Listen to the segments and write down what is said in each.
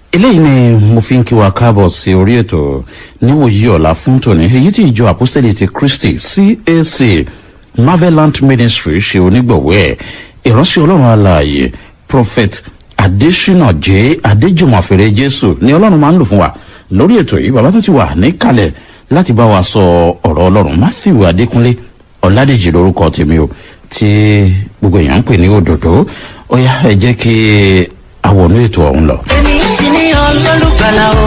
eléyìí ni mo fi ń kí wa káàbọ̀ sí orí ètò níwòyí ọ̀la fún tòní èyí tí ìjọ àpọ́sítẹ́lì ti kristi cac marvelant ministry ṣe onígbọ̀wọ́ ẹ̀ ìránṣẹ́ ọlọ́run alààyè prophet adesina j adéjùmọ̀fẹ́rẹ́ jésù ni ọlọ́run máa ń lò fún wa lórí ètò yìí bàbá tó ti wà níkàlẹ̀ láti bá wa sọ ọ̀rọ̀ ọlọ́run matthew adékúnlé ọ̀làdèjì lórúkọ tèmi o tí gbogbo èèyàn ń pè ní òdòdó ó yá ẹ jẹ́ kí àwọn ètò ọ̀hún lọ. èmi ti ní ọlọ́lùgbàlà o.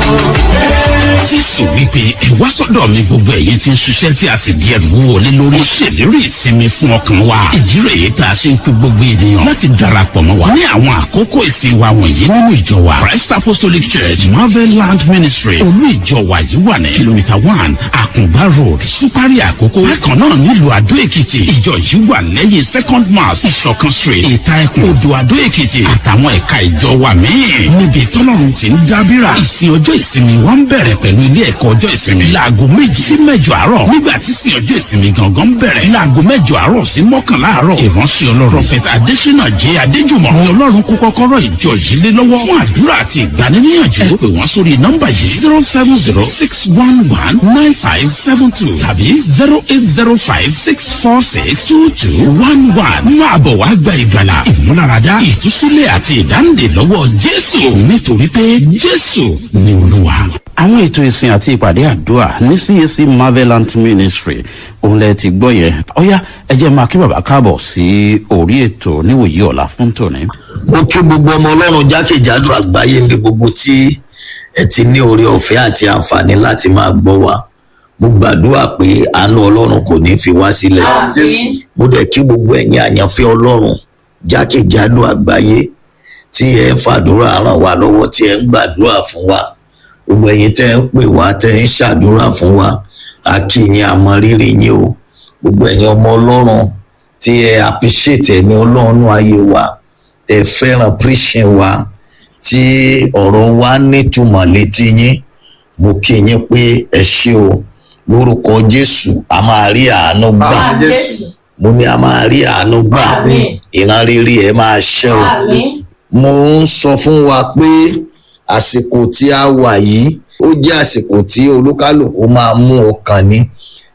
jésù wípé ẹ wá sọ́dọ̀ mi gbogbo ẹ̀yin tí ń ṣiṣẹ́ tí a sì di ẹrù wọlé lórí. ó ṣèlérí ìsinmi fún ọkàn wa. ìdí rẹ̀ yìí tá a ṣe ń kú gbogbo ènìyàn láti darapọ̀ mọ́ wa. ní àwọn àkókò ìsìn wa wọ̀nyí nínú ìjọ wa christ apostolic church marvel land ministry olú ìjọ wa yìí wà ní kìlómítà one àkùngbá road supari àkókò. bákan náà nílùú àdó èkìtì ìjọ yìí wà lẹ́yìn second mass ìṣọ̀kan street ìta ẹkùn odò àdó èkìtì àtàwọn ẹ̀ka ìjọ wa míì. níbi tọ́lọ́run ti ń dábìrà ìsìn ọjọ́ ìsinmi wa ń bẹ̀rẹ̀ pẹ̀lú ilé ẹ̀kọ́ ọjọ́ ìsinmi. láago méjì sí mẹ́jọ àárọ̀ nígbà tí sin ọjọ́ ìsinmi gangan bẹ̀rẹ̀. láago mẹ́jọ àárọ̀ sí mọ́kànlá àárọ̀. ìránṣẹ́ ọlọ́run prọfẹ̀tà adésínà jẹ́ adéjùmọ̀ ni ọlọ́run kó kọ́kọ́rọ́ ìjọ yìí lé lọ́wọ́ fún àdúrà àti ìgbaniníyànjú. ẹ pè wọ́n sórí nọ́mbà yìí zero seven zero six one one nine five seven two tàbí zero eight zero five six four six two two one one. máa bọ̀ wá gba ìgbàlà ìmúláradá ìtúsílẹ̀ àti ìdáǹdè lọ́wọ́ jésù nítorí pé jésù ni olúwa àwọn ètò ìsìn àti ìpàdé àdúrà ní cac marvelant ministry òun lẹ ti gbọ́ yẹn ọ̀yá ẹ jẹ́ máa kí bàbá káàbọ̀ sí orí ètò níwòyí ọ̀la fún tòní. mo kí gbogbo ọmọ ọlọ́run jákèjádò àgbáyé ní gbogbo tí ẹ ti ní oore ọ̀fẹ́ àti àǹfààní láti máa gbọ́ wa mo gbàdúrà pé àánú ọlọ́run kò ní fi wá sílẹ̀ mo dẹ̀ kí gbogbo ẹ̀yin àyànfẹ́ ọlọ́run jákèjádò àgbáyé tí ẹ ń fàdúrà ràn wá lọ́wọ́ tí ẹ ń gbàdúrà fún wa gbogbo ẹ̀yin tẹ́ ń pè wá tẹ́ ń ṣàdúrà fún wa a kí yín àmọ́ rírì yín o gbogbo ẹ̀yin ọmọ ọlọ́run tí ẹ appreciate ẹ̀mí ọlọ́run ayé wa tẹ́ fẹ́ràn preaching wa tí ọ̀rọ̀ wa nítumọ̀ létí yín mo kí yín pé ẹ ṣé o lórúkọ jésù a máa rí àánú gbà mo ní a máa rí àánú gbà ìran rere ẹ máa ṣẹ o mo ń sọ fún wa pé àsìkò tí a wà yìí ó jẹ́ àsìkò tí olúkálùkù máa mú ọkàn ní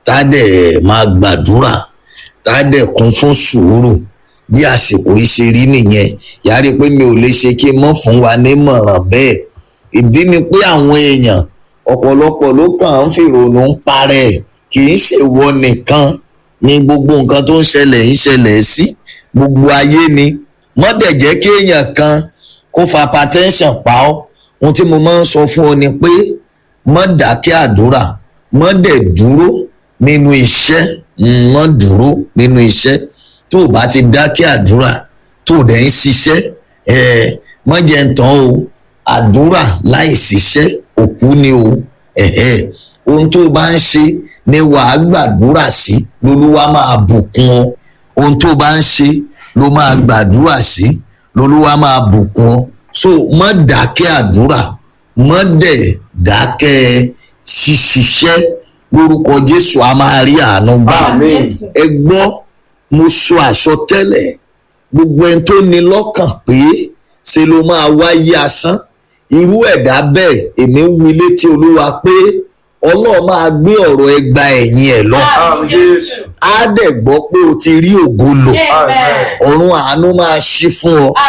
tádẹ̀ máa gbàdúrà tádẹ̀ kún fún sùúrù bí àsìkò yìí ṣe rí nìyẹn yàrá pé mi ò lè ṣe kí n mọ̀ fún wa nímọ̀ràn bẹ́ẹ̀ ìdí ni pé àwọn èèyàn ọ̀pọ̀lọpọ̀ ló kàn ń fìrònú ń parẹ́ kì í ṣèwọ nìkan ni gbogbo nǹkan tó ń ṣẹlẹ̀ ń ṣẹlẹ̀ sí gbogbo ayé ni mọ́dẹ̀ jẹ́ kí èèyàn kan kó fa hypertension pa ọ́ ohun tí mo máa ń sọ fún ọ ni pé mọ́ dákẹ́ àdúrà mọ́ dẹ̀ dúró nínú iṣẹ́ mọ́ dúró nínú iṣẹ́ tó o bá ti dákẹ́ àdúrà tó o dẹ̀ ń ṣiṣẹ́ ẹ̀ mọ́ jẹ́ ń tán o àdúrà láì ṣiṣẹ́ òkú ni o ẹ̀hẹ́ ohun tó o bá ń ṣe ni wàá gbàdúrà sí lolúwa máa bùkún ọ ohun tó o bá ń ṣe ló máa gbàdúrà sí lolúwa máa bùkún ọ so mọ dákẹ́ àdúrà mọ dẹ̀ dákẹ́ ṣiṣiṣẹ́ lórúkọ jésù a máa rí àánú gbà ẹ gbọ́ mo sọ àsọtẹ́lẹ̀ gbogbo ẹni tó ní lọ́kàn pé ṣe ló máa wáyé asán irú ẹ̀dá bẹ́ẹ̀ èmi ń wí létí olúwa pé ọlọ́run máa gbé ọ̀rọ̀ ẹgba ẹ̀yìn ẹ̀ lọ á dẹ̀ gbọ́ pé o ti rí ògo lò ọ̀run àánú máa ṣí fún ọ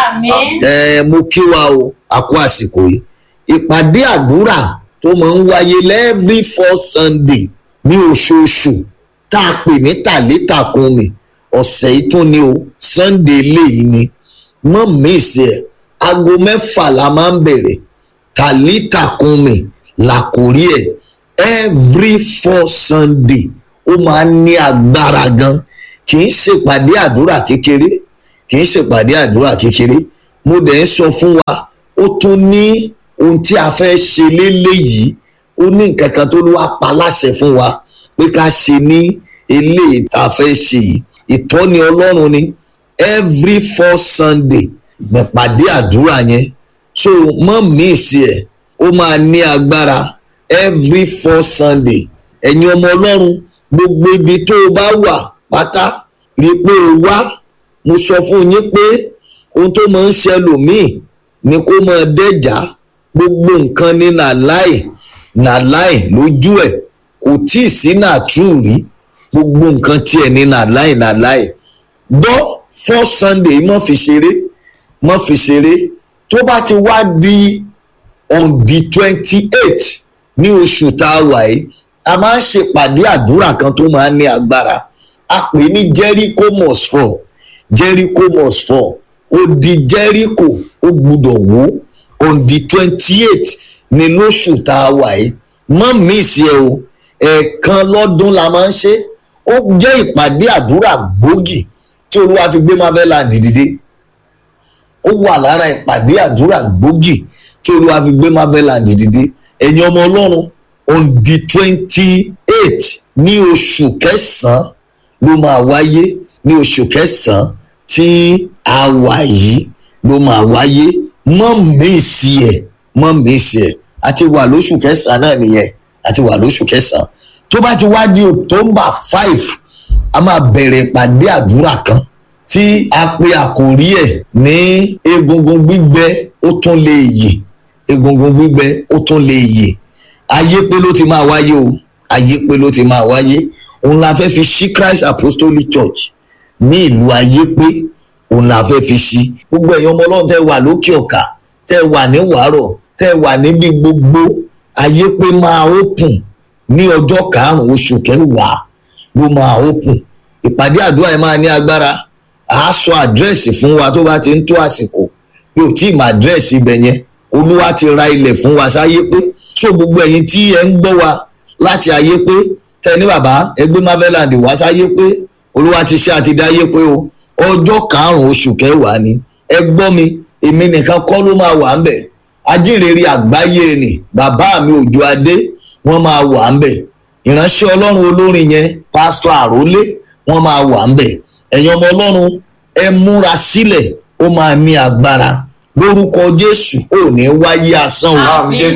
ẹ mo kí wa o àkó àsìkò yìí ìpàdé àdúrà tó máa ń wáyé lẹ́ẹ̀rí four sunday ní oṣooṣù tá a pè ní tàlétàkùn mi ọ̀sẹ̀ yìí tún ni o sunday léyìí ni mọ́ mísì ẹ̀ aago mẹ́fà la máa ń bẹ̀rẹ̀ tàlétàkùn mi làkórí ẹ̀ every four sunday ó máa ń ní agbára gan kì í ṣèpàdé àdúrà kékeré kì í ṣèpàdé àdúrà kékeré mo dẹ̀ ń sọ fún wa ó tún ní ohun tí a fẹ́ ṣe léléyìí ó ní nǹkan kan tó wá pa láṣẹ fún wa pé ká ṣe ní eléyìí tá a fẹ́ ṣe yìí ìtọ́ni ọlọ́run ni every four sunday nípàdé àdúrà yẹn so mọ́ míìsì ẹ̀ ó máa ní agbára every four sunday ẹ̀yin ọmọ ọlọ́run gbogbo ibi tó o bá wà pátá rí i pé o wá mo sọ fún yín pé ohun tó máa ń ṣẹlòmíì ni kó máa dẹ́jà gbogbo nǹkan ní nàláì nàláì lójú ẹ̀ kò tí ì sí nàtúù rí gbogbo nǹkan tiẹ̀ ní nàláì nàláì gbọ́ first sunday mọ́ fi ṣeré mọ́ fi ṣeré tó bá ti wá di on the twenty eight ní oṣù tá a wà yìí a máa ń ṣèpàdé àdúrà kan tó máa ń ní agbára a pè ní jericho must fall jericho must fall odi jericho ó gbúdọ̀ wó on the twenty eight ní lóṣù tá a wà yìí mọ́ mísì ẹ o ẹ̀ẹ̀kan lọ́dún la máa ń ṣe ó jẹ́ ìpàdé àdúrà gbòógì tí olúwa fi gbé marveland dìde ó wà lára ìpàdé àdúrà gbòógì tí olúwa fi gbé marveland dìde ẹ̀yin ọmọ ọlọ́run on the twenty eight ní oṣù kẹsàn-án ló máa wáyé ní oṣù kẹsàn-án tí a wà yìí ló máa wáyé mọ́ mísì ẹ̀ mọ́ mísì ẹ̀ àti wà lóṣù kẹsàn-án náà nìyẹn àti wà lóṣù kẹsàn-án tó bá ti wá di october five a máa bẹ̀rẹ̀ ìpàdé àdúrà kan tí a pe àkòrí ẹ̀ ní egungun gbígbẹ ó tún lè yè egungun gbígbẹ ó tún lè yè ayé pé ló ti máa wáyé o ayé pé ló ti máa wáyé òun la fẹ́ fi ṣí christ apostolic church ní ìlú ayé pé òun la fẹ́ fi ṣí gbogbo ẹ̀yin ọmọ ọlọ́run tẹ́ wà lókè ọ̀kà tẹ́ wà ní wàárọ̀ tẹ́ wà níbi gbogbo ayé pé máa open ní ọjọ́ karùn-ún oṣù kẹwàá ló máa open ìpàdé àdúrà yẹn máa ní agbára àá sọ àdírẹ́sì fún wa tó bá ti ń tó àsìkò bí ò tí ì mọ àdírẹ́sì ibẹ̀ yẹn olúwa ti ra ilẹ̀ fún wa sáyé pé so gbogbo ẹ̀yin tí ẹ ń gbọ́ wa láti ayé pé tẹ ní bàbá ẹgbẹ́ marveland wá sáyé pé olúwa ti ṣe àti dáyé pé o ọjọ́ karùn-ún oṣù kẹwàá ni ẹ gbọ́ mi èmi nìkan kọ́ ló máa wà ń bẹ̀ ajínrere àgbáyé ni bàbá mi òjò adé wọ́n máa wà ń bẹ̀ ìránṣẹ́ ọlọ́run olórin yẹn pásítọ̀ àrólé wọ́n máa wà ń bẹ̀ ẹ̀yin ọmọ ọlọ́run ẹ múra sílẹ̀ ó máa ní agbára lórúkọ jésù ò ní wáyé asán o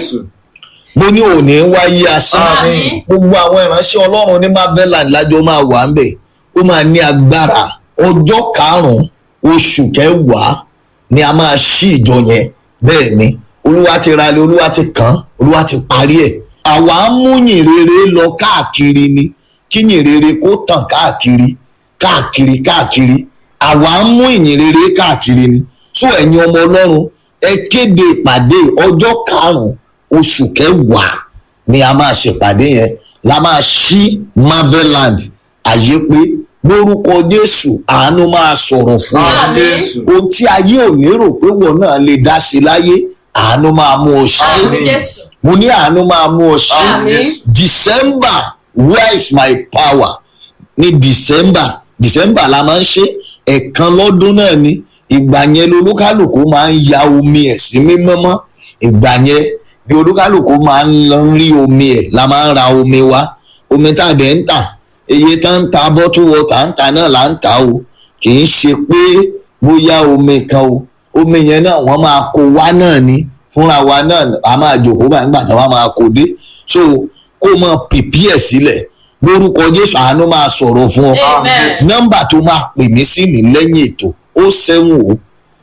mo ní ò ní wáyé asán gbogbo àwọn ìránṣẹ́ ọlọ́run ní marveland lájọ máa wà ń bẹ̀ ó máa ní agbára ọjọ́ karùn-ún oṣù kẹwàá ni a máa ṣí ìjọ yẹn bẹ́ẹ̀ ni olúwa ti ra ilé olúwa ti kàn olúwa ti parí ẹ̀ àwa ń mú yìnrere lọ káàkiri ni kí yìnrere kó tàn káàkiri káàkiri káàkiri àwa ń mú ìyìnrere káàkiri ni tó ẹ̀yin ọmọ ọlọ́run ẹ kéde ìpàdé ọjọ́ karùn-ún oṣù kẹwàá ni a máa ṣèpàdé yẹn la máa ṣí marveland àyè pé lórúkọ jésù àánú máa sọ̀rọ̀ fún ọ ohun tí ayé ò lérò pé wọn náà lè dá sí láyé àánú máa mú ọ ṣe mo ní àánú máa mú ọ ṣe december where is my power ní december december la máa ń ṣe ẹ̀ẹ̀kan lọ́dún náà ni ìgbà yẹn lolúkálùkù máa ń ya omi ẹ̀ sí mímọ́ mọ́ ìgbà yẹn bí olúkálùkù máa ń rí omi ẹ̀ la máa ń ra omi wá omi tá a dẹ̀ ń tà iye tá ń ta bottle water ń ta náà là ń ta o kì í ṣe pé bóyá omi kan o omi yẹn náà wọ́n máa kó wá náà ni fúnra wa náà a máa jòkó báyìí nígbà táwa máa kó dé so kó o máa pìpì ẹ̀ sílẹ̀ lórúkọ jésù àánú máa sọ̀rọ̀ fún ọ nọ́mbà tó máa pè mí sí ní lẹ́yìn ètò ó seven o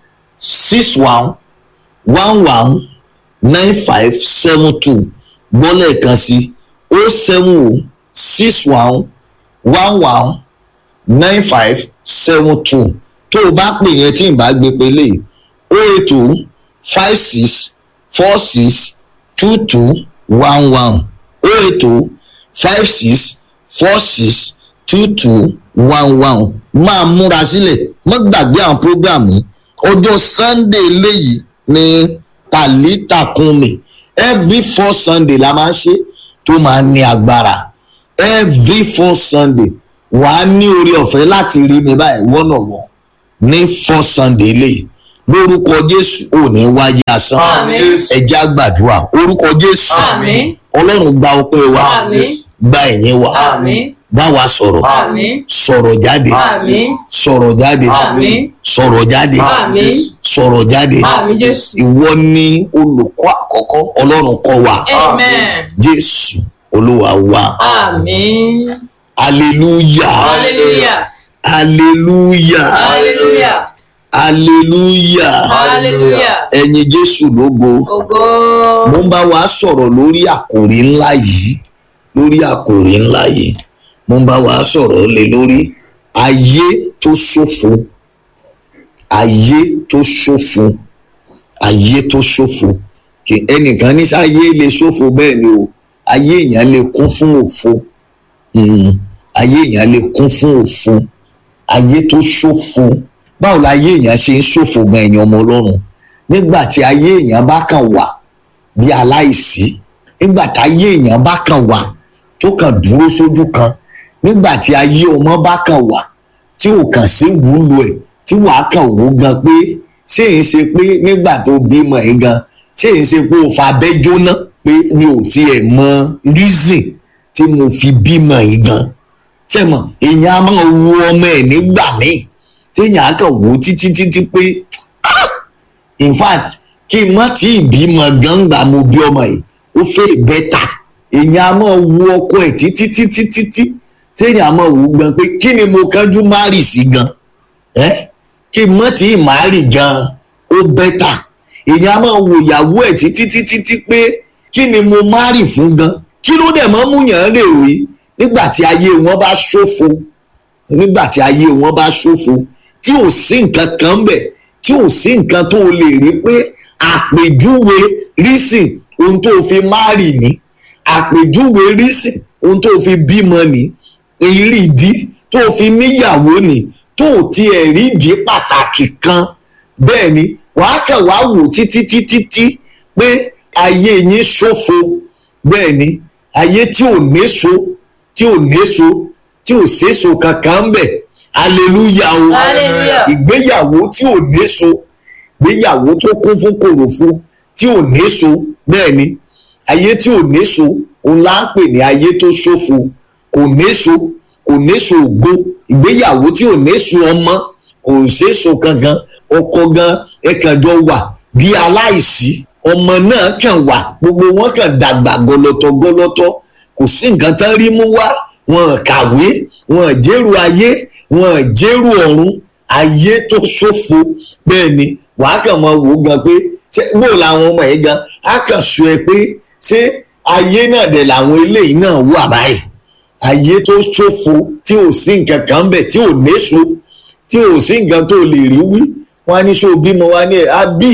six one one one nine five seven two gbọ́ lẹ́ẹ̀kan sí ó seven o six one one one nine five seven two tó o bá pè yẹn tí n bá gbé pélé o eight o five six four six two two one one o eight o five six four six two two one one máa múra sílẹ̀ mọ́ gbàgbé àwọn prógrámù ọjọ́ sunday léyìí ní tàlítàkùnmi every four sunday la máa ń ṣe tó máa ní agbára every four sunday wàá ní orí ọ̀fẹ́ láti rí mi báyìí wọ́nà wọ́n ní four sunday léyìí lórúkọ jésù ò ní wáyé asán ẹjẹ àgbàdúrà orúkọ jésù ọlọ́run gba ọpẹ́ wa gba ẹ̀yìn wa bá wa sọ̀rọ̀ sọ̀rọ̀ jáde sọ̀rọ̀ jáde sọ̀rọ̀ jáde sọ̀rọ̀ jáde ìwọ ni olùkọ́ àkọ́kọ́ ọlọ́run kọ́ wa jésù olúwa wa hallelujah hallelujah hallelujah hallelujah ẹ̀yin jésù lógo ògo mo ń bá wa sọ̀rọ̀ lórí àkòrí ńlá yìí lórí àkòrí ńlá yìí mo ń bá wa sọ̀rọ̀ lé lórí ayé tó ṣòfò ayé tó ṣòfò ayé tó ṣòfò kì ẹnìkan ní sáyé lè ṣòfò bẹ́ẹ̀ ni o ayé èèyàn lè kún fún òfo Mm, ayé èèyàn lè kún fún òfo ayé tó ṣòfò báwo la ayé èèyàn ṣe ń ṣòfò gan ẹ̀yìn ọmọ ọlọ́run nígbà tí ayé èèyàn bá kàn wà bí aláìsí nígbà tí ayé èèyàn bá kàn wà tó kàn dúró sójú kan nígbà tí ayé ọmọ bá kàn wà tí ò kàn sí wúlò ẹ̀ tí wàá kàn wó gan pé ṣé èyí ṣe pé nígbà tó bímọ ẹ̀ gan ṣé èyí ṣe pé o fa abẹ́ jóná pé mi ò tiẹ̀ mọ reason tí mo fi bímọ yìí gan ṣe mọ èèyàn á máa wo ọmọ ẹ̀ nígbà míì téèyàn á kàn wò títí títí pé in fact kí n má tí ì bímọ gangba mo bí ọmọ yìí ó fẹ́ bẹ́tà èèyàn á máa wo ọkọ ẹ̀ títí títí títí téèyàn á máa wò ó gan pé kí ni mo kánjú má rì sí gan ẹ́ kí n má tí ì má rì gan ó bẹ́tà èèyàn á máa wo ìyàwó ẹ̀ títí títí títí pé kí ni mo má rì fún gan kí ló dẹ̀ mọ́ múyàn rè rí nígbà tí ayé wọn bá ṣòfò nígbà tí ayé wọn bá ṣòfò tí ò sí nǹkan kan bẹ̀ tí ò sí nǹkan tó o lè rí pé àpèjúwe rísìn ohun tó o fi márì ní àpèjúwe rísìn ohun tó o fi bímọ ní ìrìdí tó o fi níyàwó ní tó o tiẹ̀ rídìí pàtàkì kan bẹ́ẹ̀ ni wàá kàn wá wò títí títí tí pé ayé yín ṣòfò bẹ́ẹ̀ ni ayé tí ò néso tí ò néso tí ò séso kankan ń bẹ̀ hallelujah o Hallelujah. ìgbéyàwó tí ò néso ìgbéyàwó tó kún fún kòròfo tí ò néso bẹ́ẹ̀ ni ayé tí ò néso òun là ń pè ní ayé tó ṣòfò kò néso kò néso ògo ìgbéyàwó tí ò néso ọmọ kò séso kankan ọkọ gan ẹkànjọ wà bí aláìsí ọmọ náà kàn wà gbogbo wọn kàn dàgbà gọlọtọ gọlọtọ kò sí nǹkan tán rí mú wá wọn kàwé wọn jẹ́rù ayé wọn jẹ́rù ọ̀run ayé tó ṣòfò bẹ́ẹ̀ ni wàá kàn máa wò ó gan pé ṣé bó làwọn ọmọ yìí gan á kàn sọ ẹ pé ṣé ayé náà dẹ̀ làwọn eléyìí náà wà báyìí ayé tó ṣòfò tí ò sí nǹkan kan bẹ̀ tí ò néso tí ò sí nǹkan tó lè rí wí wọn á ní ṣó bímọ wọn á ní ẹ á bí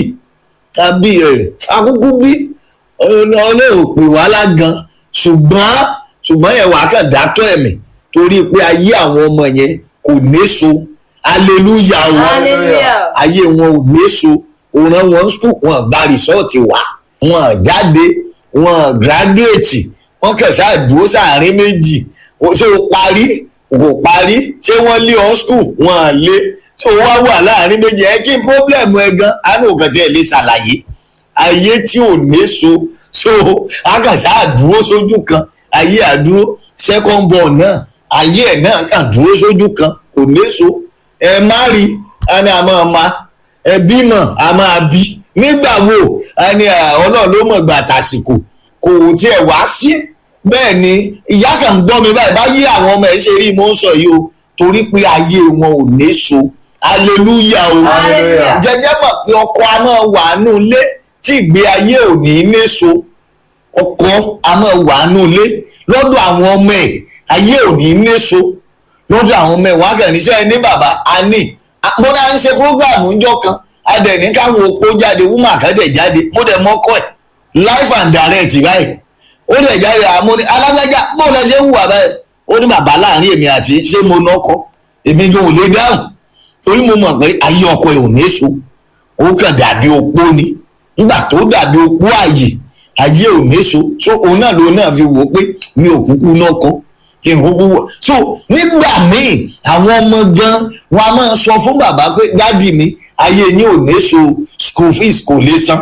àbí ẹ akúkú bí ọlọ́run pè wá lágan ṣùgbọ́n ṣùgbọ́n yẹn wàá kàn dátọ́ ẹ̀mí torí pé ayé àwọn ọmọ yẹn kò néso aleluya o Hallelujah. ayé wọn ò néso òran wọn skul wọn gba rìsọ́ọ̀tì wá wọn jáde wọn gírádùétì wọn kàn sáà dúró sáàrin méjì Ó- ṣé o parí kò parí ṣé wọ́n lé ọ skul wọn lé tó wá wà láàrin méjì ẹ kí n pọ́blẹ́mù ẹ gan àánú òkàn tí ẹ lè ṣàlàyé ayé tí ò néso so akàṣà àdúró sójú kan ayé àdúró second born náà ayé ẹ̀ náà kàn dúró sójú kan kò néso ẹ má rí a ní a máa ma ẹ bímọ a máa bí nígbà wo a ní à, ọlọ́run ló mọ̀ gbà tàsìkò kò tiẹ̀ wá sí bẹ́ẹ̀ ni ìyá kan ń gbọ́ mi báyìí báyìí àwọn ọmọ ẹ̀ ṣe rí mo ń sọ yìí o torí pé ayé wọn ò néso hallelujah o Hallelujah. jẹjẹ mọ̀ pé ọkọ a máa wà nù ilé tí ìgbé ayé ò ní néso ọkọ a máa wà nù ilé lọ́dọ̀ àwọn ọmọ ẹ̀ ayé ò ní néso lọ́dọ̀ àwọn ọmọ ẹ̀ wọ́n á kàn níṣẹ́ ní bàbá a ní A- mo náà ń ṣe prógráàmù ńjọ́ kan a dẹ̀ ní káwọn opó jáde wúmọ̀ àkàdẹ̀ jáde mo dẹ̀ mọ́kọ́ ẹ̀ life and direct báyìí ó dẹ̀ jáde àmọ́ ní alágbájá bó lọ ṣe ń wà báyìí ó ní bàbá láàrin èmi àti ṣé mo nọkọ èmi gan ò lè dáhùn torí mo mọ̀ pé ayé ọkọ ẹ̀ ò ní so ó kàn dàbí opó ni nígbà tó dàbí opó ààyè ayé ò ní so so òun náà lòun náà fi wò ó pé mi ò kúkú náà kọ́ kí n kúkú wọ̀ so nígbà míì àwọn ọmọ gan wọn a máa sọ fún bàbá pé dádì mi ayé yín ò ní so school fees kò lè san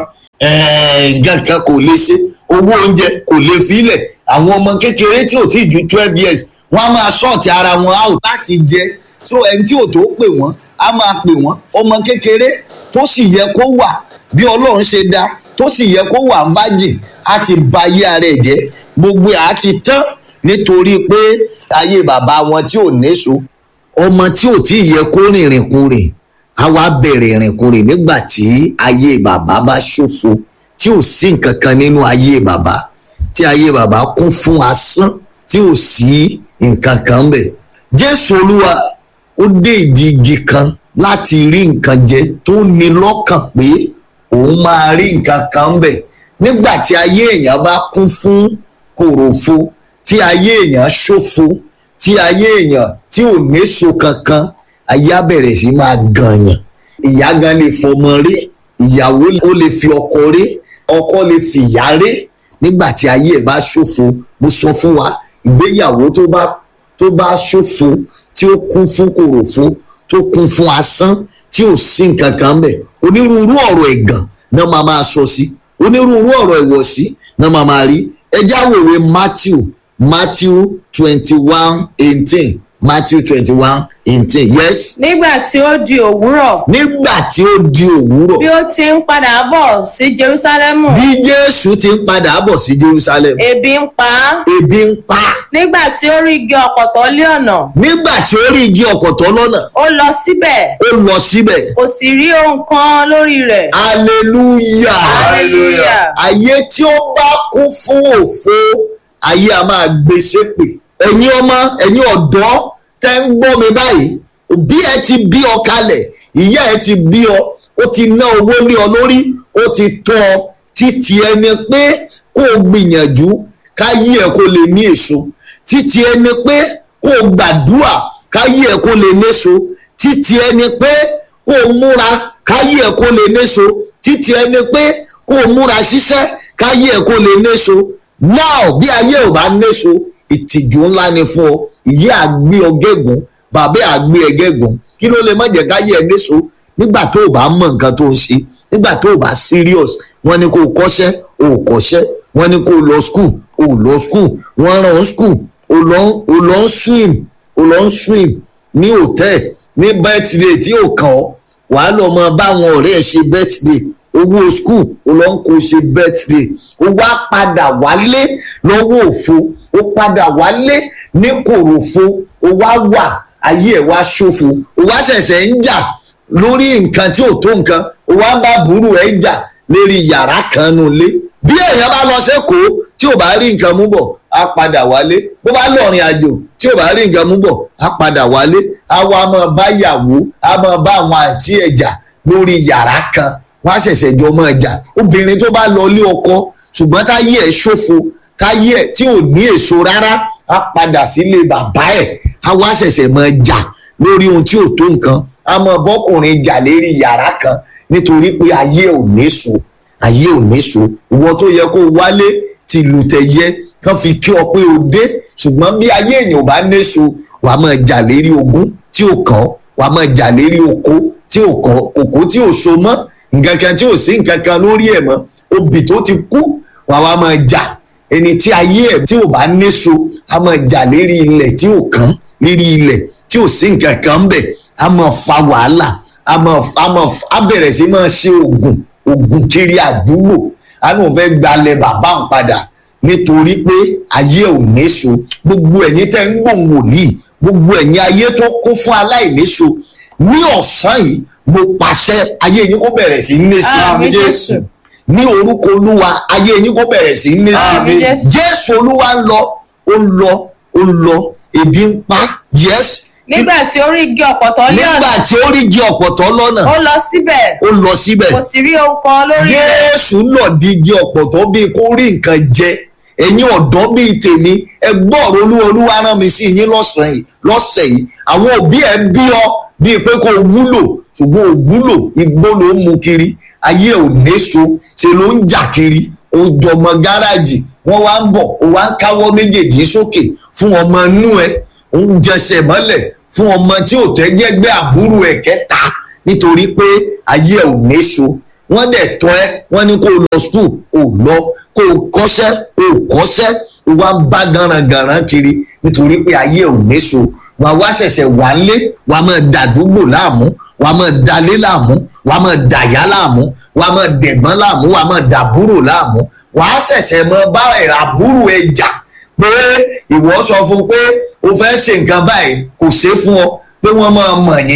eh, nǹkan kan kò lè ṣe owó oúnjẹ kò lè filẹ̀ àwọn ọmọ kékeré tí ò tí ju twelve years wọn a máa ṣọ́ọ̀tì ara wọn out láti jẹ so ẹni tí ò tó pè wọ́n á máa pè wọ́n ọmọ kékeré tó sì yẹ kó wà bí ọlọ́run ṣe dá tó sì yẹ kó wà virgin á ti ba ayé ara ẹ̀ jẹ́ gbogbo ẹ̀ á ti tán nítorí pé ayé bàbá wọn tí ò néso ọmọ tí ò tí ì yẹ kó rìnrìn kurìn a wá bẹ̀rẹ̀ ìrìnkúrìn nígbà tí ayé bàbá bá ṣòfò tí ò sí nǹkan kan nínú ayé bàbá tí ayé bàbá kún fún asán tí ò sí nǹkan kan bẹ̀ jésù olúwa ó dé ìdí igi kan láti rí nǹkan jẹ tó ní lọ́kàn pé òun máa rí nǹkan kan bẹ̀ nígbà tí ayé èèyàn bá kún fún kòròfo tí ayé èèyàn ṣòfò tí ayé èèyàn tí ò néso kankan ayé á bẹ̀rẹ̀ sí máa gànyàn ìyá gan lè fọmọ rí ìyàwó ó lè fi ọkọ rí ọkọ lè fi ìyá rí nígbà tí ayé ẹ̀ bá ṣòfò mo sọ fún wa ìgbéyàwó tó bá tó bá ṣòfò tí ó kún fún kòròfo tó kún fún asán tí ò sí nǹkan kan bẹ̀ onírúurú ọ̀rọ̀ ẹ̀gàn náà máa máa sọ sí onírúurú ọ̀rọ̀ ìwọ̀sí náà máa máa rí ẹjá wèwe matthew matthew twenty one eighteen matthew twenty one eighteen yes nígbà tí ó di òwúrọ̀ nígbà tí ó di òwúrọ̀ bí ó ti ń padà bọ̀ sí jerúsálẹ́mù bí jésù ti ń padà bọ̀ sí jerusalem ebi ń pa á ebi ń pa á. nígbà tí ó rí igi ọ̀pọ̀tọ́ lé ọ̀nà nígbà tí ó rí igi ọ̀kọ̀tọ̀ lọ́nà ó lọ síbẹ̀ ó lọ síbẹ̀ kò sì rí ohun kan lórí rẹ̀ hallelujah hallelujah ayé tí ó bá kún fún òfo ayé a máa gbé sépè ẹ̀yin ọmọ ẹ̀yin ọ̀dọ́ tẹ́ ń gbọ́ mi báyìí òbí ẹ ti bí ọ kalẹ̀ ìyá ẹ ti bí ọ ó ti ná owó lé ọ lórí ó ti tọ́ ọ títí ẹni pé kó o gbìyànjú káyé ẹ kó lè ní èso títí ẹni pé kó o gbàdúrà káyé ẹ kó lè néso títí ẹni pé kó o múra káyé ẹ kó lè néso títí ẹni pé kó o múra ṣiṣẹ́ káyé ẹ kó lè néso náà bí ayé ò bá néso ìtìjú ńlá ni fún ọ ìyá àgbé ọgẹ́gùn bàbá àgbé ẹgẹ́gùn kí ló lè má jẹ́ káyé ẹ néso nígbà tó o bá mọ nǹkan tó ń ṣe nígbà tó o bá serious wọ́n ní kó o kọ́ṣẹ́ o ò kọ́ṣẹ́ wọ́n ní kó o lọ school o ò lọ school wọ́n rán o school o lọ o lọ ń swim o lọ ń swim ní hotel ní birthday tí ò kàn ọ́ wàá lọ mọ báwọn ọ̀rẹ́ ẹ̀ ṣe birthday owó school o lọ ń kó ṣe birthday o wá padà wálé lọ́wọ́ òfo o padà wálé ní kòròfo o wá wà ayé ẹ̀ wá ṣòfò o wá ṣẹ̀ṣẹ̀ ń jà lórí nǹkan tí ò tó nǹkan o wá ń bá burú ẹ̀ jà lérí yàrá kan nù lé bí èèyàn bá lọ sẹ́kọ̀ọ́ tí ò bá rí nǹkan mú bọ̀ á padà wálé bó bá lọ́rin àjò tí ò bá rí nǹkan mú bọ̀ á padà wálé á wá máa bá yàwó á máa bá àwọn àǹtí ẹ̀ jà lórí yàrá kan wọ́n á ṣẹ̀ṣẹ̀ jọ máa jà obìnrin tó bá lọ ilé ọkọ ṣùgbọ́n táyé ẹ̀ ṣòfò táyé ẹ̀ tí ò ní èso rárá á padà sílé bàbá ẹ̀ á wá ṣẹ̀ṣẹ̀ máa jà lórí ohun tí ò tó nǹkan á máa bọ́kùnrin jà lérí yàrá kan nítorí pé ayé ò ní so ayé ò ní so ìwọ tó yẹ kó wálé tìlù tẹ̀yẹ kán fi kí ọ pé o dé ṣùgbọ́n bí ayé èèyàn ò bá ní so wàá máa jà lérí ogún tí ò kàn wàá máa jà lérí oko tí ò kàn òkú tí ò so mọ́ nǹkan kan tí ò sí nǹkan kan lórí ẹ̀ mọ́ obì tó ti kú wàá wá máa jà ẹni tí ayé ẹ̀ tí ò bá ní so á máa jà lérí ilẹ̀ tí ò kàn lérí ilẹ̀ tí ò sí nǹkan kan ń bẹ̀ á máa fa wàhálà á máa á máa á bẹ̀rẹ̀ sí máa ṣe oògùn oògùn kiri àdúgbò á náà fẹ́ gbalẹ̀ bàbá ń padà nítorí pé ayé ò níso gbogbo ẹ̀yin tẹ́ ń gbòǹ wòlíì gbogbo ẹ̀yin ayé tó kún fún aláìníso ní ọ̀sán yìí mo pàṣẹ ayé yín kó bẹ̀rẹ̀ sí ní sí Àmín Jésù. ní orúkọ olúwa ayé yín kó bẹ̀rẹ̀ sí ní sí Àmín Jésù. jésù olúwa ń lọ ó ń lọ ó ń lọ ebi ń pa yes nígbà tí ó rí igi ọ̀pọ̀tọ́ lé ọ̀nà nígbà tí ó rí igi ọ̀pọ̀tọ́ lọ́nà ó lọ síbẹ̀ ó lọ síbẹ̀ kò sì rí ohun kan lórí rẹ̀ jésù lòdì igi ọ̀pọ̀tọ́ bíi kó rí nǹkan jẹ ẹ̀yin ọ̀dọ́ bíi tèmi ẹ gbọ́ ọ̀rọ̀ olúwa olúwa rán mi sí yín lọ́sàn yìí lọ́sẹ̀ yìí àwọn òbí ẹ bí ọ bíi pé kó o wúlò ṣùgbọ́n o wúlò igbó ló ń mu kiri ayé ò néso ṣe ló ń jà kiri o jọmọ gáràjì wọ́n wá ń bọ̀ o wá ń káwọ́ méjèèjì sókè fún ọmọ inú ẹ ó ń jẹsẹ̀ mọ́lẹ̀ fún ọmọ tí ò tẹ́jẹ́gbẹ́ àbúrò ẹ̀ kẹta nítorí pé ayé ẹ̀ ò néso wọ́n dẹ̀ tọ́ ẹ wọ́n ní kó o lọ skul ò lọ kó o kọ́ṣẹ́ ò kọ́ṣẹ́ o wá ń bá garangaran kiri nítorí pé ayé ẹ̀ ò néso wà wá ṣẹ̀ṣẹ̀ wà lé wà máa dàdúgbò láàmú wà máa dalé láàmú wà máa dàyà láàmú wà máa dẹ̀gbọ́n láàmú wà máa dàbúrò láàmú wà á ṣẹ̀ṣẹ̀ mọ bá ẹ̀ àbúrò ẹ̀ jà pé ìwọ sọ fún pé o fẹ́ ṣe nǹkan báyìí kò ṣe é fún ọ pé wọ́n máa mọ̀ yín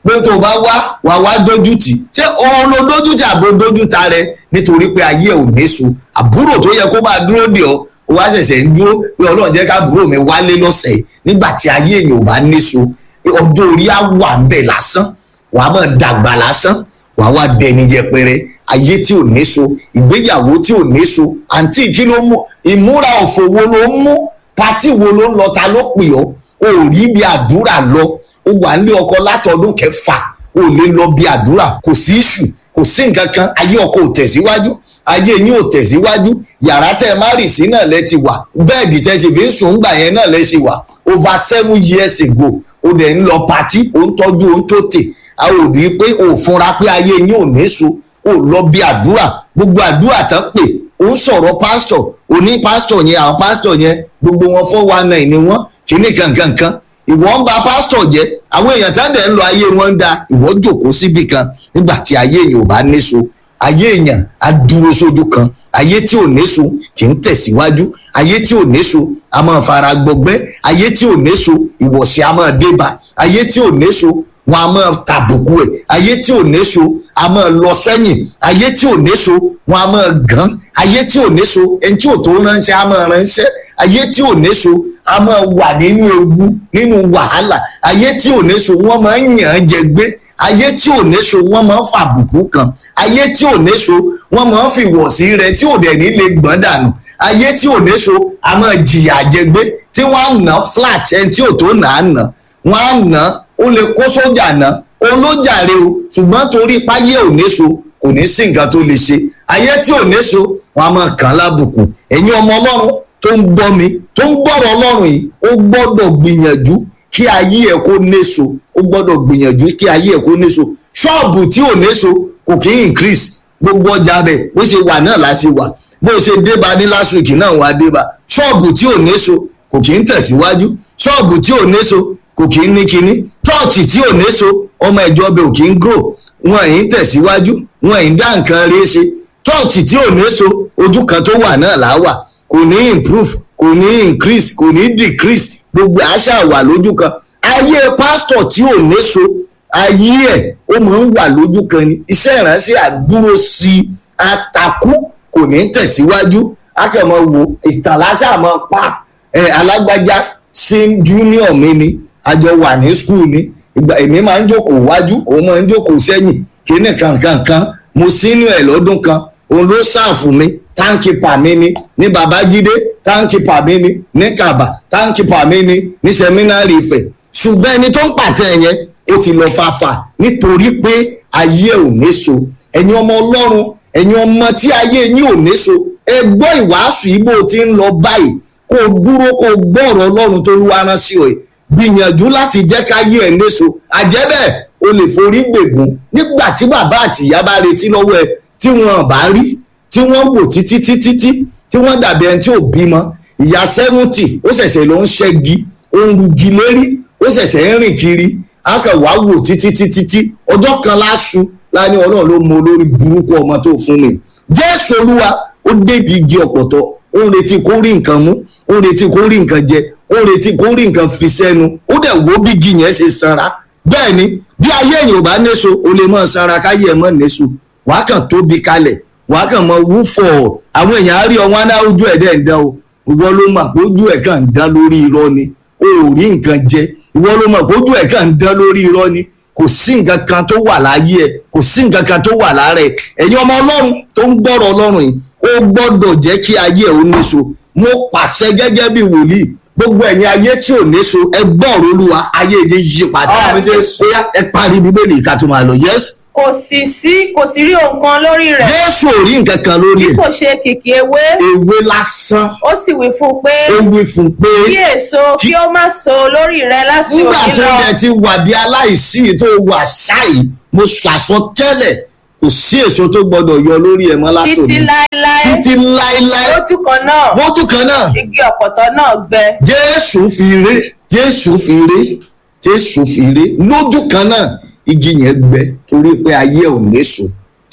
pé tó o bá wá wà wá dójútì ṣé òun ló dójútì àbò dójúta rẹ nítorí pé ayé ò néso àbúrò tó yẹ kó máa dúró dè ọ́ ó wá ṣẹ̀ṣẹ̀ ń dúró pé ọlọ́run jẹ́ ká àbúrò mi wálé lọ́sẹ̀ yìí nígbà tí ayé èèyàn ò bá néso ọjọ́ orí á wà ń bẹ̀ lásán wàá máa dàgbà lásán wàá wá dẹni yẹpẹrẹ ayé tí ò néso ìgbéyàwó tí ò néso àǹtí kí ló mú ìmúra òfò wo ló ń mú pátì wo ló ń lọ ta ló pè ọ́ o ò rí bí àdúrà lọ o wà nílé ọkọ látọdún kẹfà o ò lè lọ bí àdúrà kò sí ìṣù kò sí nǹkan kan ayé ọkọ ò tẹ̀síwájú ayé yín ò tẹ̀síwájú yàrá tẹ́ ẹ má rì sí náà lẹ ti wà bẹ́ẹ̀dì tẹ́ ṣe fi ń sùn ńgbà yẹn náà lẹ ṣe wà over seven years ago o dẹ̀ ń lọ pàtí o ń tọ́jú o ń tó tè a ò rí i pé o ò fúnra pé ayé yín ò ní so o ò lọ bí àdúrà gbogbo àdúrà tán pè ó ń sọ̀rọ̀ pásítọ̀ òní pásítọ̀ yẹn àwọn pásítọ̀ yẹn gbogbo wọn four one nine ni wọ́n kíní kankankan ìwọ ń ba pásítọ̀ jẹ́ àwọn èèyàn tá dẹ̀ ń lọ ayé wọn ń da ìwọ jòkó síbì kan nígbà tí ayé èèyàn ò bá níso ayé èèyàn á dúró sójú kan ayé tí ò níso kì í tẹ̀síwájú ayé tí ò níso a máa fara gbọgbẹ́ ayé tí ò níso ìwọ̀sí a máa débà ayé tí ò níso wọn a máa tàbùkù ẹ̀ ayé tí ò níso a máa lọ sẹ́yìn ayé tí ò níso wọn a máa gàn ayé tí ò níso ẹni tí ò tó ránṣẹ́ a máa ránṣẹ́ ayé tí ò níso a máa wà nínú ewu nínú wàhálà ayé tí ò níso wọn máa ń yàn án jẹ gbé ayé tí ò níso wọn máa ń fàbùkù kan ayé tí ò níso wọn máa ń fi wọ̀sí rẹ tí ò dẹ̀ ní lè gbọ́n dànù ayé tí ò níso a máa jìyà jẹ gbé tí wọ́n á nà flat ẹni tí ò tó nà á nà wọ́n á nà ó lè kó sójà nà olójàre o ṣùgbọ́n torí páyé ò níso kò ní sí nǹkan tó lè ṣe ayé tí ò níso wọn a máa kàn án lábùkù ẹ̀yin ọmọ ọlọ́run tó ń gbọ́ mi tó ń gbọ́rọ̀ ọlọ́run yìí ó gbọ́dọ̀ gbìyànjú kí ayé ẹ̀ kó néso ó gbọ́dọ̀ gbìyànjú kí ayé ẹ̀ kó néso ṣọ́ọ̀bù tí ò néso kò kí ń increase gbogbo ọjà bẹ̀ bó ṣe wà náà la ṣe wà bó ṣe débà ní last week náà wà débà ṣọ́ọ̀bù tí ò néso kò kí ń tẹ̀síwájú ṣọ́ọ̀bù tí ò néso kò kí ń ní kinní chọ́ọ̀chì tí ò néso ọmọ ìjọ bẹ̀ ò kí ń grow wọn ì ń tẹ̀síwájú wọn ì ń dá nǹkan rí ṣe chọ́ọ̀chì tí ò néso ojú kan tó wà náà là wà kò ní improve kò ní increase kò ní decrease gbogbo àṣà wà lójú kan ayé pásítọ̀ tí ò néso ayé ẹ̀ ó máa ń wà lójú kan ni iṣẹ́ ìránṣẹ́ àdúró sí i àtàkù kò ní tẹ̀síwájú akẹ́mọ̀ wo ìtàn láṣà máa pa ẹ̀ alágbájá sí junior mi ni àjọ wà ní school ni ìgbà èmi máa ń jókòó wájú òun máa ń jókòó sẹ́yìn kíní kankankan mo sínú ẹ̀ lọ́dún kan òun ló ṣàfù mi táǹkìpà mi ni ní babájídé táǹkìpà mi ni ní kàbà táǹkìpà mi ni ní sẹmínárì ìfẹ́ ṣùgbọ́n ẹni tó ń pàtẹ yẹn ó ti lọ fàfà nítorí pé ayé ò néso ẹ̀yin ọmọ ọlọ́run ẹ̀yin ọmọ tí ayé yín ò néso ẹ gbọ́ ìwàásù yìí bó ti ń lọ báyìí kó o dúró kó o gbọ́ ọ̀rọ̀ ọlọ́run tó lù wá rán sí ọ yìí gbìyànjú láti jẹ́ káyé ẹ̀ léso àjẹ́bẹ̀ o lè forí gbègùn nígbà tí bàbá àti ìyá bá retí lọ́wọ́ ẹ tí wọn bá rí tí wọ́n wò títí títí tí tí wọ́n dàbí ẹni tí ò bímọ ìyá sẹ́wọ́ntì ó ṣẹ̀ṣẹ̀ ló ń ṣẹ́gi ó ń rugi lérí ó ṣẹ̀ṣẹ̀ ń rìn kiri akẹwà wò títí títí tí ọjọ́ kan láṣu láni ọlọ́run ló mọ olórí burúkú ọmọ tó fún mi jésù olúwa ó dédìí igi ọ̀pọ̀tọ̀ ó ń retí kó rí nǹkan mú ó ń retí kó rí nǹkan jẹ ó ń retí kó rí nǹkan fi sẹ́nu ó dẹ̀ wo bí igi yẹn ṣe sanra bẹ́ẹ̀ ni bí ayé èèyàn ò bá néso o lè mọ̀ sanra káyé ẹ̀ mọ̀ néso wàá kàn tóbi kalẹ̀ wàá kàn mọ wúfọ̀ àwọn èèyàn á rí ọ wọn á ná ojú ẹ̀ dẹ̀ ń dán o ìwọ ló mọ̀ pé ojú ẹ̀ kàn ń dán lórí irọ́ ni o ò rí nǹkan jẹ ìwọ ló mọ̀ pé ojú ẹ̀ kàn ń dán lórí irọ́ ni kò sí nǹkan kan tó wà láyé ẹ kò sí nǹkan kan tó wà lára ẹ ẹ̀yin ọmọ ọlọ́run tó ń gbọ́rọ̀ ọlọ́run yìí ó gbọ́dọ̀ jẹ́ kí ayé ẹ̀ ó níso mo pàṣẹ gẹ́gẹ́ bí wòlíì gbogbo ẹ̀yin ayé tí ò níso ẹ gbọ́rọ̀ olúwa ayé yìí yí padà Àmín Jésù. bóyá ẹ parí bíbélì ká tó máa lọ yẹs kò sì sí kò sì rí ohun kan lórí rẹ̀ jésù ò rí nǹkan kan lórí ẹ kò ṣe kìkì ewé ewé lásán ó sì wí fún un pé ó wí fún un pé kí èso kí ó má so lórí rẹ̀ láti nígbà òní tó lọ yẹ ti wà bí aláìsí yìí tó wà ṣáì mo ṣàsọtẹ́lẹ̀ kò sí èso tó gbọ́dọ̀ yọ lórí ẹ̀ mọ́ látòní títí láéláé títí láéláé lójú kan náà wọ́n tún kan náà igi ọ̀pọ̀tọ́ náà gbẹ jésù fi ré jésù fi ré jésù fi ré lójú kan náà igi yẹn gbẹ torí pé ayé ò néso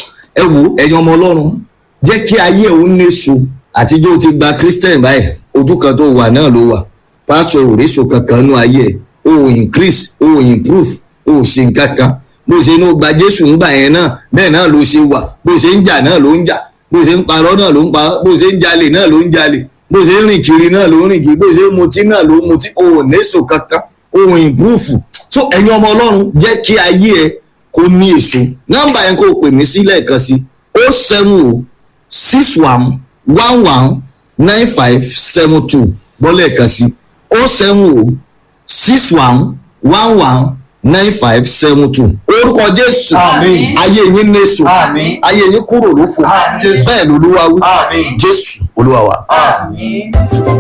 ẹ wo ẹ̀yin ọmọ ọlọ́run jẹ́ kí ayé ò néso àtijọ́ o ti gba christian báyìí ojú kan tó wà náà ló wà pásítọ̀ òrìṣò kankan nú ayé ẹ̀ o ò increase o ò improve o ò ṣe nǹkan kan bó ṣe ní o gba jésù ńgbà yẹn náà bẹ́ẹ̀ náà ló ṣe wà bó ṣe ń jà náà ló ń jà bó ṣe ń parọ́ náà ló ń parọ́ bó ṣe ń jalè náà ló ń jalè bó ṣe ń rìn kiri náà ló ń rìn kiri bó ṣe ń mutí náà ló ń mutí òun nẹ́sò kankan òun ìbúrúfù so ẹ̀yin ọmọ ọlọ́run jẹ́ kí ayé ẹ kó ní èso nọ́mbà yẹn kó o pè mí sí lẹ́ẹ̀kan sí o seven o six one one one nine five seven two bọ́lẹ̀ kan sí o seven o six one one one nine five seven two orúkọ jésù Àmín. ayé yín nẹ́sò Àmín. ayé yín kúrò lófo Àmín. bẹ́ẹ̀ lolúwa wí Àmín. jésù olúwa wa. Àmín.